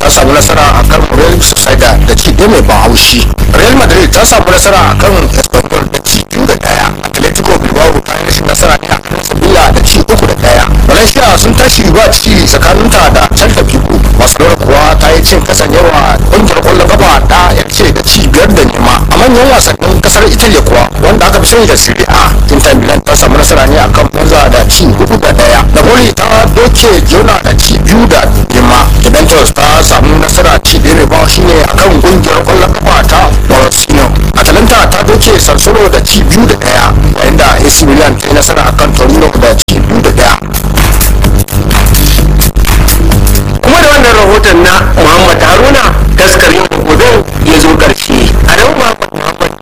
samu nasara a kan real sociedad da ci ɗaya mai ban haushi real madrid ta samu nasara a kan espanyol da ci biyu da ɗaya atletico bilbao ta yi rashin nasara ne a kan sevilla da ci uku da ɗaya valencia sun tashi ba ci tsakaninta da celta vigo barcelona kuwa ta yi cin kasan yawa ƙungiyar ƙwallon kafa da ya ce da ci biyar da nema a manyan wasannin kasar italia kuwa wanda aka fi sani da serie a inter milan ta samu nasara ne akan monza da ci hudu da ɗaya napoli ta doke jona da ci biyu da nema juventus ta samu nasara ci ɗaya mai bawa shine akan ƙungiyar ƙwallon kafa ta borussia atalanta ta doke sarsoro da ci biyu da ɗaya yayin da ac milan ta yi nasara akan